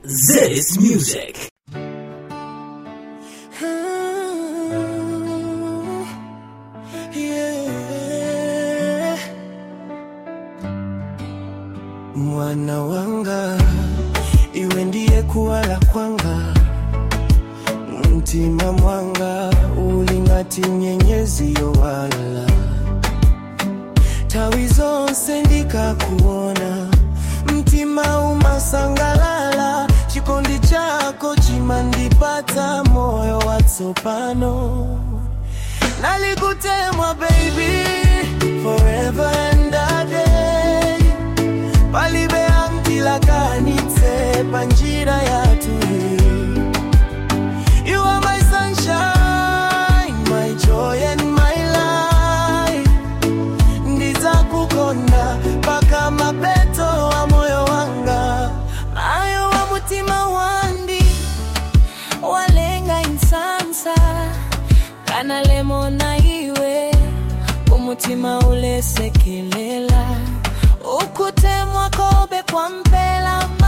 This music. Yeah. Mwana wanga iwe ndiye kuwa la kwanga mtima mwanga ulingati nyenyezi yowala tawi zonse ndikakuona mtima umasangalala chikondi chako chimandipata moyo watsopano nalikutemwa baby forever and a day palibe antilakanitse panjira yatu you are my sunshine my joy and my life ndizakukonda paka mapeto wa moyo wanga mayo wa mutima wandi walenga insansa kana lemona iwe umutima ulesekelela ukutemwa kobe kwa mpela